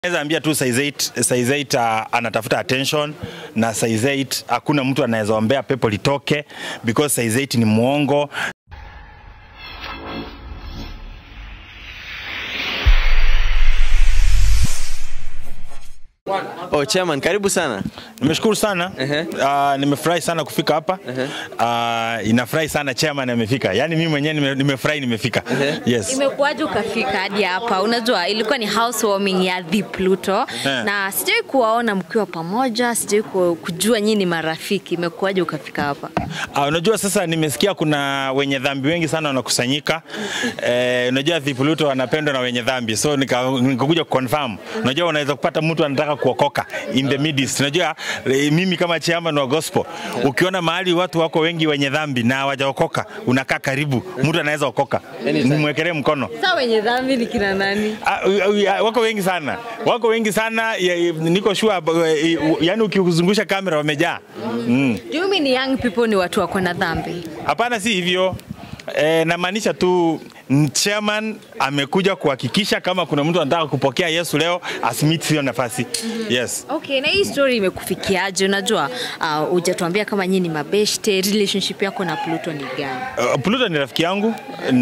Naweza ambia tu size 8 size 8 uh, anatafuta attention na size 8 hakuna mtu anaweza ombea pepo litoke because size 8 ni muongo. Oh, chairman, karibu sana. Nimeshukuru sana Ehe. uh, nimefurahi sana kufika hapa uh, inafurahi sana chairman amefika, yaani mimi mwenyewe nime- nimefurahi nimefika. Yes. Imekuwaje ukafika hadi hapa? Unajua ilikuwa ni housewarming ya The Pluto Eh. na sijawahi kuwaona mkiwa pamoja, sijawahi ku- kujua nyinyi ni marafiki. Imekuwaje ukafika hapa? Uh, unajua sasa nimesikia kuna wenye dhambi wengi sana wanakusanyika. Eh, unajua Vipuluto wanapendwa na wenye dhambi. So nika- nikakuja kuconfirm. Unajua unaweza kupata mtu anataka kuokoka in the midst. Unajua eh, mimi kama chairman wa gospel ukiona mahali watu wako wengi wenye dhambi na hawajaokoka unakaa karibu. Mtu anaweza okoka. Nimwekelee mkono. Sasa wenye dhambi ni kina nani? Ah, uh, uh, wako wengi sana, wako wengi sana ya, ya, niko sure, uh, yani ukizungusha kamera wamejaa. Mm. Do you mean young people ni watu wako na dhambi? Hapana, si hivyo. E, namaanisha tu mm, chairman amekuja kuhakikisha kama kuna mtu anataka kupokea Yesu leo asimiti hiyo nafasi. Yes. Okay, na hii story imekufikiaje? Unajua uh, hujatuambia kama nyinyi ni mabeshte, relationship yako na Pluto ni gani? Uh, Pluto ni rafiki yangu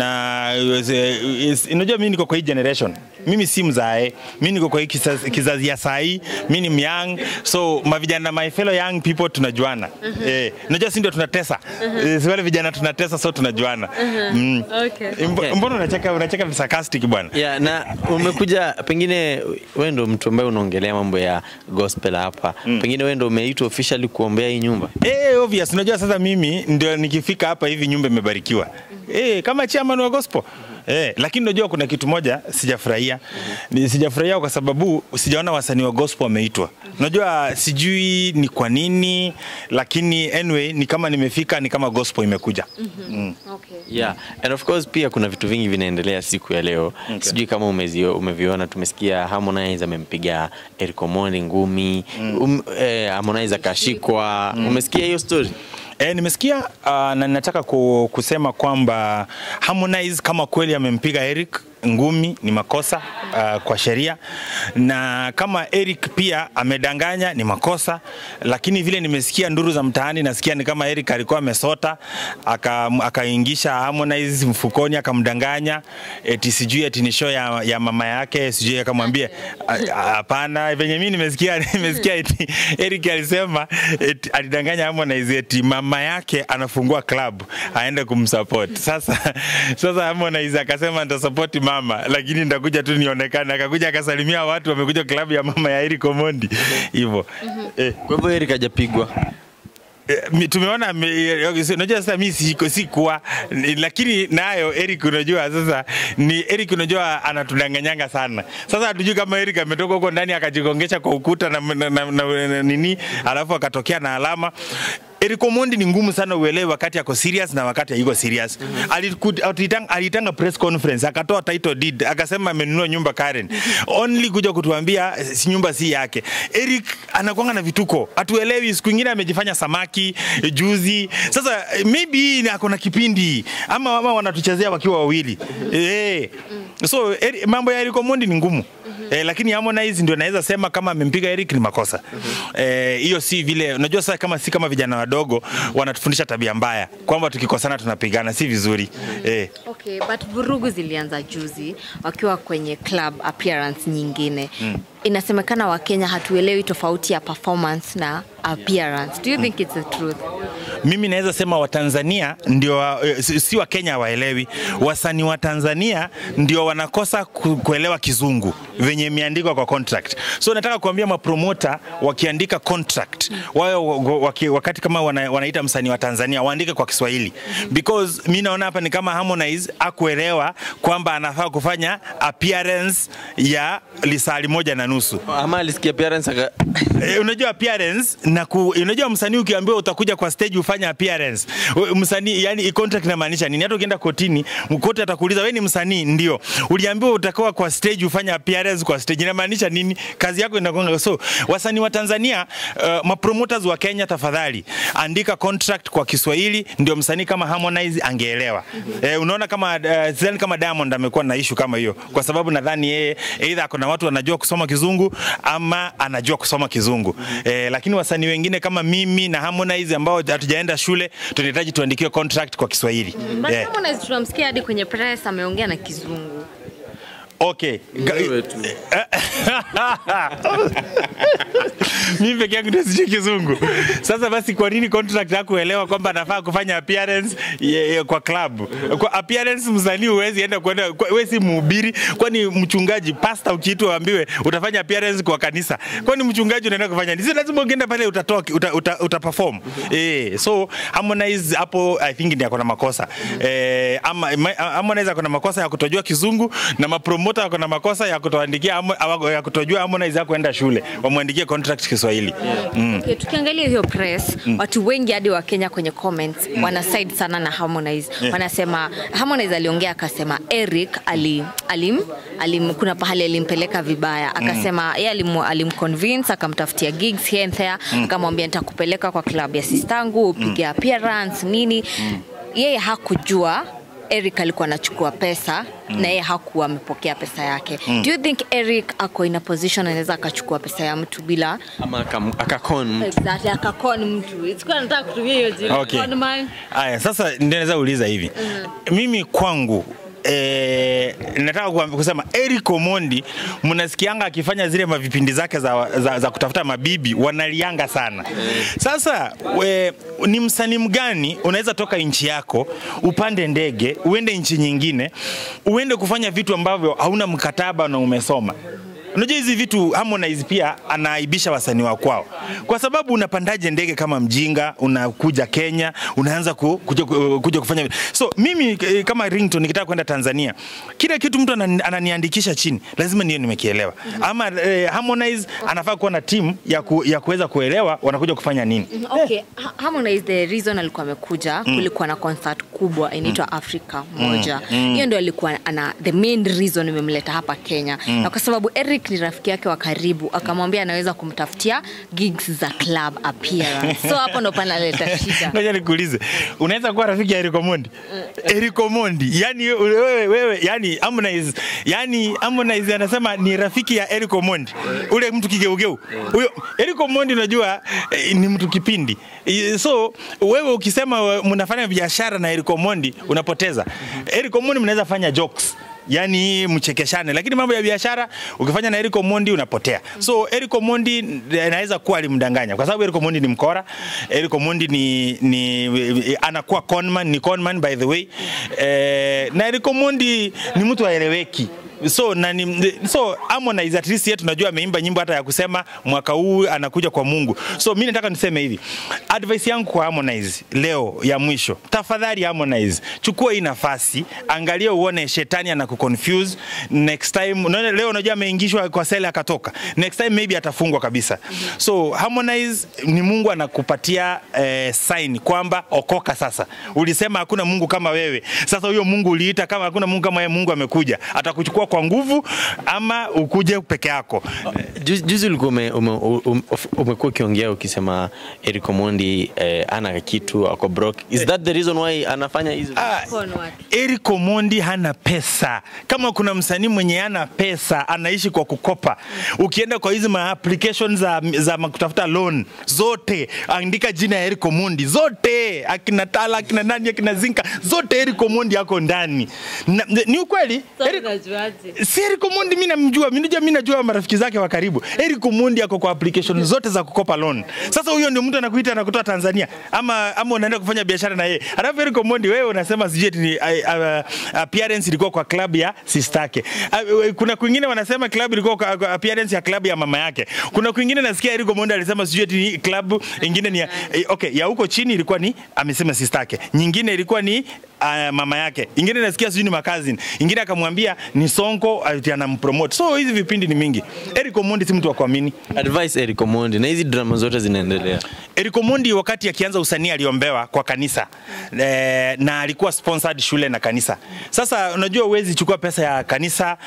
na is- is- unajua mimi niko kwa hii generation. Mimi si mzae, mimi niko kwa hii kizazi, kizazi ya saa hii, mimi ni myang, so mavijana my fellow young people tunajuana. Eh, unajua si ndio tunatesa. Eh, si wale vijana tunatesa so tunajuana. Mm. Okay. Mbo- Mbona unacheka unacheka sarcastic bwana? Yeah, na umekuja pengine wewe ndo mtu ambaye unaongelea mambo ya gospel hapa. Pengine wewe ndo umeitwa officially kuombea hii nyumba. Eh, obvious. Unajua sasa mimi ndio nikifika hapa hivi nyumba imebarikiwa. Eh, kama chairman wa gospel. Eh, lakini unajua kuna kitu moja sijafurahia. Ni Sijafurahia kwa sababu sijaona wasanii wa gospel wameitwa. Unajua sijui ni kwa nini, lakini anyway ni kama nimefika ni kama gospel imekuja. Mm. Okay. Yeah. And of course pia kuna vitu vingi vinaendelea siku ya leo. Sijui kama umezio, umeviona tumesikia Harmonize amempiga Eric Omondi ngumi. Um, eh, Harmonize akashikwa. Umesikia hiyo story? E, nimesikia uh, na ninataka ku, kusema kwamba Harmonize kama kweli amempiga Eric ngumi ni makosa uh, kwa sheria, na kama Eric pia amedanganya ni makosa, lakini vile nimesikia nduru za mtaani, nasikia ni kama Eric alikuwa amesota aka- akaingisha Harmonize mfukoni akamdanganya eti sijui eti ni show ya, ya mama yake sijui akamwambia a- a- hapana. Venye mimi nimesikia nimesikia eti Eric alisema eti alidanganya Harmonize eti mama yake anafungua club aende kumsupport. Sasa sasa Harmonize akasema nitasupport mama, lakini nitakuja tu nionekane. Akakuja akasalimia watu wamekuja club ya mama ya Eric Omondi hivyo eh. Kwa hivyo Eric hajapigwa. Eh, mi- tumeona me- eh, unajua sasa mi siko sikuwa ni- lakini nayo Eric unajua sasa ni Eric unajua anatudanganyanga sana sasa hatujui kama Eric ametoka huko ndani akajigongesha kwa ukuta na, na, na, na, na nini alafu akatokea na alama Eric Omondi ni ngumu sana uelewe wakati ako serious na wakati hayuko serious. Aliku- alitanga, alitanga press conference akatoa title deed akasema amenunua nyumba Karen. Only kuja kutuambia eh, si nyumba si yake. Eric anakuanga na vituko. Hatuelewi siku nyingine amejifanya samaki eh, juzi. Sasa eh, maybe ni ako na kipindi ama, ama wanatuchezea wakiwa wawili. Eh. So Eri, mambo ya Eric Omondi ni ngumu. Eh, lakini Harmonize ndio naweza sema kama amempiga Eric ni makosa. Eh, hiyo si vile unajua sasa kama si kama vijana wadogo wanatufundisha tabia mbaya kwamba tukikosana tunapigana si vizuri. Eh. Okay, but vurugu zilianza juzi wakiwa kwenye club appearance nyingine. Inasemekana Wakenya hatuelewi tofauti ya performance na appearance. Do you think it's the truth? Mimi naweza sema Watanzania ndio wa- eh, si si Wakenya hawaelewi. Wasanii wa Tanzania ndio wanakosa ku, kuelewa kizungu venye imeandikwa kwa contract. So nataka kuambia mapromota wakiandika contract wao wa- wa- waki, wakati kama wana, wanaita msanii wa Tanzania waandike kwa Kiswahili because mi naona hapa ni kama Harmonize akuelewa kwamba anafaa kufanya appearance ya lisali moja na nusu. Ama alisikia appearance aka Eh, unajua appearance na ku, unajua msanii ukiambiwa utakuja kwa stage ufanye appearance we- msanii yani i- contract inamaanisha nini? Hata ukienda kotini mkote atakuuliza wewe ni msanii, ndio uliambiwa utakuwa kwa stage ufanye appearance kwa stage, inamaanisha nini? Kazi yako inakonga. So wasanii wa Tanzania uh, mapromoters wa Kenya, tafadhali andika contract kwa Kiswahili, ndio msanii kama Harmonize angeelewa. Eh, unaona kama uh, sidhani kama Diamond amekuwa na issue kama hiyo, kwa sababu nadhani yeye either ako na watu wanajua kusoma Kizungu kizungu ama anajua kusoma kizungu eh, lakini wasanii wengine kama mimi na Harmonize ambao hatujaenda shule tunahitaji tuandikiwe contract kwa Kiswahili But Eh, Harmonize tunamsikia hadi kwenye press ameongea na kizungu. okay Ga- Wewe tu. mimi peke yangu ndio sijui kizungu. Sasa basi, kwa nini contract hakuelewa kwamba anafaa kufanya appearance ye, ye, kwa club? Kwa appearance msanii huwezi enda kwenda, kwa- wewe si mhubiri, kwani mchungaji pastor ukiitwa uambiwe utafanya appearance kwa kanisa, kwani mchungaji unaenda kufanya nini? Si lazima ukienda pale utatoa uta, uta, uta perform eh. So Harmonize hapo I think ndio akona makosa eh, ama ma- Harmonize akona makosa ya kutojua kizungu na mapromoter akona makosa ya kutoandikia Harmo- ya kutojua Harmonize hakuenda shule, wamwandikie contract Kiswahili. Okay, tukiangalia hiyo press watu wengi hadi wa Kenya kwenye comments wana side sana na Harmonize wanasema Harmonize aliongea akasema Eric ali, alim, alim, kuna pahali alimpeleka vibaya akasema yeye alim, alimconvince akamtafutia gigs here and there akamwambia nitakupeleka kwa club ya sistangu upige appearance nini yeye hakujua Eric alikuwa anachukua pesa na yeye hakuwa amepokea pesa yake. Do you think Eric ako in a position anaweza akachukua pesa ya mtu bila ama akam- akakon mtu Exactly, akakon mtu. Sikuwa nataka kutumia hiyo jina. Okay. Con man. Aya, sasa ndio naweza uliza hivi. Mimi kwangu Eh, nataka kuambi- kusema Eric Omondi mnasikianga akifanya zile mavipindi zake za, za, za kutafuta mabibi wanalianga sana. Sasa we, ni msanii mgani unaweza toka nchi yako upande ndege uende nchi nyingine uende kufanya vitu ambavyo hauna mkataba na umesoma Unajua hizi vitu Harmonize pia anaaibisha wasanii wa kwao, kwa sababu unapandaje ndege kama mjinga, unakuja Kenya, unaanza ku, kuja, kuja kufanya vitu. So mimi eh, kama Ringtone nikitaka kwenda Tanzania, kila kitu mtu anani- ananiandikisha chini, lazima niyo nimekielewa. Ama eh, Harmonize anafaa kuwa na timu ya, ku, ya kuweza kuelewa wanakuja kufanya nini. Okay, Ha- Harmonize the reason alikuwa amekuja kulikuwa na concert kubwa inaitwa Africa moja. Hiyo ndio alikuwa ana the main reason imemleta hapa Kenya. Na kwa sababu Eric ni rafiki yake wa karibu akamwambia anaweza kumtafutia gigs za club appearance. So hapo ndo panaleta shida. Ngoja nikuulize, unaweza kuwa rafiki ya Eric Omondi? Eric Omondi, yani wewe wewe, yani Harmonize, yani Harmonize anasema ni rafiki ya Eric Omondi, ule mtu kigeugeu huyo. Eric Omondi unajua eh, ni mtu kipindi, Eh, so wewe ukisema we- mnafanya biashara na Eric Omondi unapoteza. Eric Omondi mnaweza fanya jokes yani mchekeshane, lakini mambo ya biashara ukifanya na Eric Omondi unapotea. So Eric Omondi anaweza kuwa alimdanganya kwa sababu Eric Omondi ni mkora. Eric Omondi ni, ni anakuwa conman, ni conman by the way eh, na Eric Omondi ni mtu aeleweki so na ni, so Harmonize at least yetu tunajua ameimba nyimbo hata ya kusema mwaka huu anakuja kwa Mungu. So mimi nataka niseme hivi, advice yangu kwa Harmonize leo ya mwisho, tafadhali Harmonize, chukua hii nafasi, angalia uone shetani anakuconfuse next time. Unaona leo unajua ameingishwa kwa sele akatoka, next time maybe atafungwa kabisa. So Harmonize, ni Mungu anakupatia eh, sign kwamba okoka sasa. Ulisema hakuna Mungu kama wewe, sasa huyo Mungu uliita kama hakuna Mungu kama wewe, Mungu amekuja, atakuchukua kwa nguvu ama ukuje peke yako. Juzi juzi ulikuwa ume- ume- ume- umekuwa ukiongea ukisema Eric Omondi eh, ana kitu ako broke. Is that the reason why anafanya hizo? Ah, Con watu. Eric Omondi hana pesa. Kama kuna msanii mwenye hana pesa, anaishi kwa kukopa. Ukienda kwa hizi ma application za, za ma- kutafuta loan zote, andika jina ya Eric Omondi zote, akina Tala, akina nani, akina Zinka, zote Eric Omondi ako ndani. Na- Ni ukweli Eric, si Eric Omondi mimi namjua, mimi najua mimi najua marafiki zake wa karibu. Eric Omondi ako kwa application zote za kukopa loan. Sasa huyo ndio mtu anakuita anakutoa Tanzania ama ama unaenda kufanya biashara na yeye. Alafu Eric Omondi wewe unasema sijui eti ni uh, uh, appearance ilikuwa kwa club ya sister yake. Uh, kuna kwingine wanasema club ilikuwa kwa, kwa appearance ya club ya mama yake. Kuna kwingine nasikia Eric Omondi alisema sijui eti ni club ingine ni ya, eh, okay, ya huko chini ilikuwa ni amesema sister yake. Nyingine ilikuwa ni uh, mama yake. Ingine nasikia sijui ni makazini. Ingine akamwambia ni Sonko ati anampromote. So hizi vipindi ni mingi. Eric Omondi si mtu wa kuamini. Advice Eric Omondi na hizi drama zote zinaendelea. Eric Omondi wakati akianza usanii aliombewa kwa kanisa e, na alikuwa sponsored shule na kanisa. Sasa unajua uwezi chukua pesa ya kanisa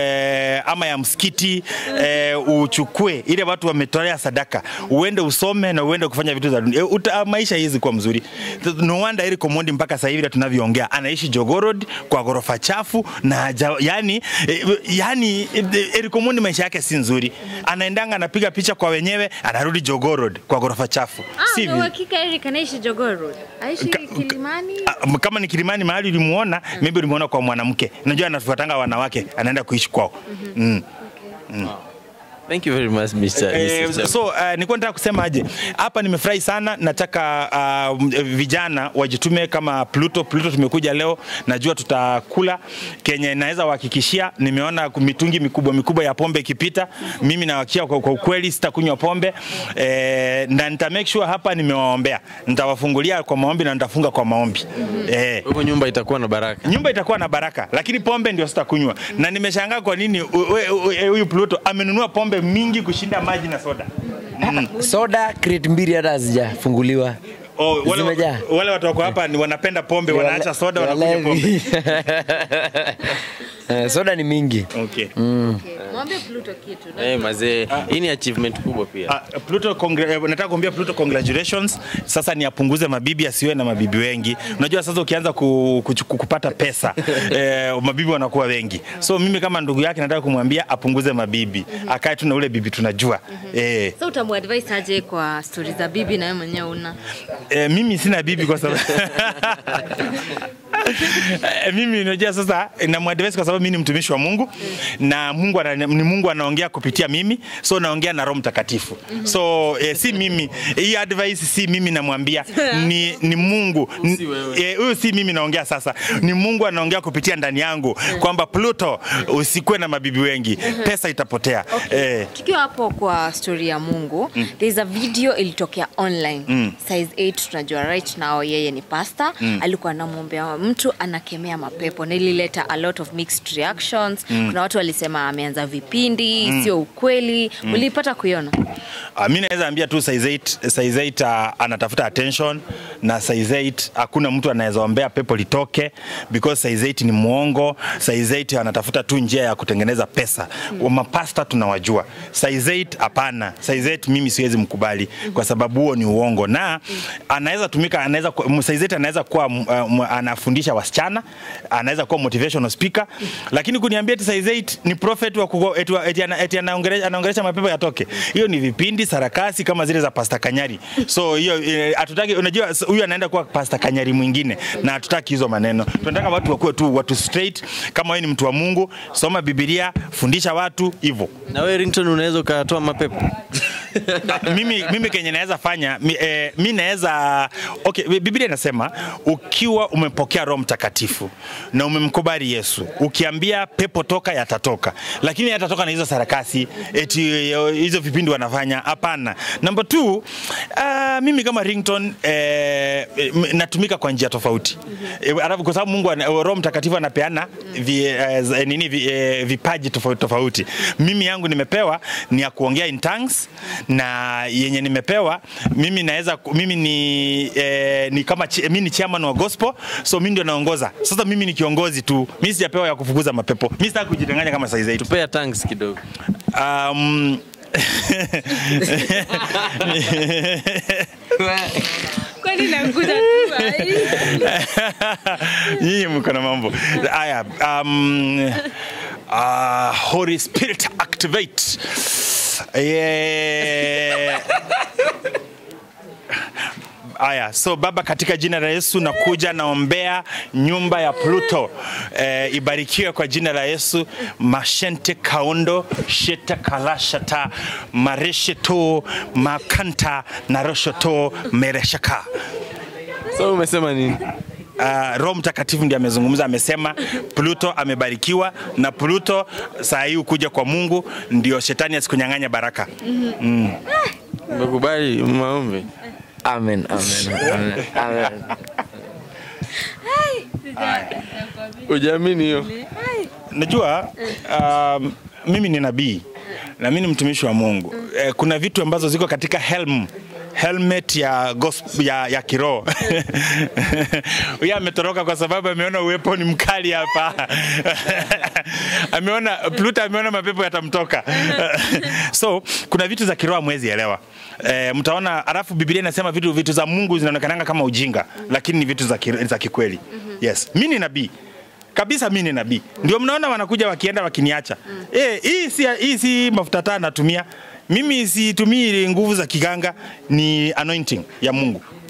e, ama ya msikiti e, uchukue ile watu wametolea sadaka, uende usome na uende kufanya vitu za dunia. E, uta, maisha hizi kuwa mzuri. No wonder Eric Omondi mpaka sasa hivi tunavyo tukiongea anaishi Jogorod kwa ghorofa chafu na haja, yani, eh, yani eh, Eric Omondi maisha yake si nzuri. Anaendanga anapiga picha kwa wenyewe anarudi Jogorod kwa ghorofa chafu. Ah, Si una vi- uhakika Eric anaishi Jogoo Road? Aishi Ka- Kilimani? Ah, kama ni Kilimani mahali ulimuona, maybe ulimuona kwa mwanamke. Unajua anafuatanga wanawake, anaenda kuishi kwao. Mm. Thank you very much Mr. Eh, Mr. so uh, nilikuwa nataka kusema aje hapa, nimefurahi sana. Nataka uh, vijana wajitume kama Pluto. Pluto tumekuja leo, najua tutakula kenye naweza wahakikishia. Nimeona mitungi mikubwa mikubwa ya pombe ikipita, mimi nawakia kwa, kwa ukweli sitakunywa pombe eh, na nita make sure hapa nimewaombea, nitawafungulia kwa maombi na nitafunga kwa maombi eh, Huko nyumba itakuwa na baraka. nyumba itakuwa na baraka, lakini pombe ndio sitakunywa. Na nimeshangaa kwa nini u- u- u- huyu Pluto amenunua pombe mingi kushinda maji na soda. soda crate mbili hata hazijafunguliwa Oh, wale, Zimejaa. wale watu wako hapa ni wanapenda pombe, Ni wanaacha wale- soda ni wanakunywa pombe. walevi. Eh, soda ni mingi Okay. Okay. Mwambie Pluto kitu. Eh, mazee, hii ni achievement kubwa pia. Uh, Pluto congr- eh, nataka kuambia Pluto congratulations. Sasa ni apunguze mabibi asiwe na mabibi wengi. Unajua sasa ukianza ku, ku, ku, kupata pesa eh, mabibi wanakuwa wengi. So mimi kama ndugu yake nataka kumwambia apunguze mabibi. Akae tu na ule bibi tunajua. Eh, Sasa utamuadvise aje kwa stori za bibi na wewe mwenyewe una? eh, mimi sina bibi kwa sababu Eh, mimi unajua sasa namuadvise kwa sababu mimi ni mtumishi wa Mungu na Mungu ana, ni Mungu anaongea kupitia mimi, so naongea na Roho Mtakatifu. So eh, si mimi hii advice si mimi namwambia, ni, ni Mungu N- eh, huyu si mimi naongea sasa, ni Mungu anaongea kupitia ndani yangu kwamba Pluto, usikuwe na mabibi wengi, pesa itapotea. Eh, Tukiwa hapo kwa stori ya Mungu, there's a video ilitokea online size 8 tunajua right now yeye ni pastor alikuwa anamwombea mtu anakemea mapepo na ilileta a lot of mixed reactions kuna watu walisema ameanza vipindi sio ukweli ulipata kuiona Uh, mi naweza ambia tu size 8, size 8 uh, anatafuta attention na size 8 hakuna mtu anaweza ombea pepo litoke because size 8 ni mwongo. Size 8 anatafuta tu njia ya kutengeneza pesa. Mm. Mapasta tunawajua. Size 8 hapana. Size 8 mimi siwezi mkubali kwa sababu huo ni uongo na anaweza tumika, anaweza ku- m- size 8 anaweza kuwa m- uh, m- anafundisha wasichana, anaweza kuwa motivational speaker, lakini kuniambia eti size 8 ni prophet wa kugo, eti, wa- eti, ana- eti anaongelesha anaongelesha mapepo yatoke. Hiyo ni vipindi sarakasi kama zile za Pastor Kanyari. So hiyo eh, hatutaki, unajua s- huyu anaenda kuwa Pastor Kanyari mwingine na hatutaki hizo maneno. Tunataka watu wakuwe tu watu straight. Kama wewe ni mtu wa Mungu, soma Biblia, fundisha watu hivyo. Na wewe Rington unaweza ukatoa mapepo. mimi, mimi kenye naweza fanya mi, eh, mi naweza okay, Biblia inasema ukiwa umepokea Roho Mtakatifu na umemkubali Yesu, ukiambia pepo toka, yatatoka, lakini yatatoka na hizo sarakasi eti eh, hizo vipindi wanafanya. Hapana. Number two, uh, mimi kama ringtone eh, m- natumika kwa njia tofauti eh, alafu kwa sababu Mungu ana- Roho Mtakatifu anapeana vi, eh, z- nini vi, eh, vipaji tofauti tofauti. Mimi yangu nimepewa ni ya kuongea in tongues na yenye nimepewa mimi naweza ku- mimi ni eh, ni kama chi- mimi ni chairman wa gospel so mimi ndio naongoza. Sasa mimi ni kiongozi tu, mimi sijapewa ya kufukuza mapepo. Mimi sitaki kujidanganya kama size 8. Tupea thanks kidogo. Um, kwani nakuja tu nyinyi mko na mambo haya. Um, uh, Holy Spirit activate. Yeah. Aya, so Baba, katika jina la Yesu nakuja naombea nyumba ya Pluto eh, ibarikiwe kwa jina la Yesu. Mashente kaundo sheta kalashata maresheto makanta na roshoto mereshaka So umesema nini? uh, Roho Mtakatifu ndiye amezungumza, amesema Pluto amebarikiwa na Pluto saa hii kuja kwa Mungu ndio shetani asikunyang'anya baraka. Umekubali maombi? amen amen amen, amen. Ujaamini hiyo? Najua um, mimi ni nabii na mimi ni mtumishi wa Mungu. Eh, kuna vitu ambazo ziko katika helm helmet ya gospel, ya, ya kiroho huyo ametoroka kwa sababu ameona uwepo ni mkali hapa ameona Pluto ameona mapepo yatamtoka so kuna vitu za kiroho mwezi elewa e, mtaona alafu Biblia inasema vitu vitu za Mungu zinaonekananga kama ujinga lakini ni vitu za, ki, za kikweli yes mimi ni nabii kabisa mimi ni nabii ndio mnaona wanakuja wakienda wakiniacha eh hii si hii si mafuta taa natumia mimi situmii nguvu za kiganga ni anointing ya Mungu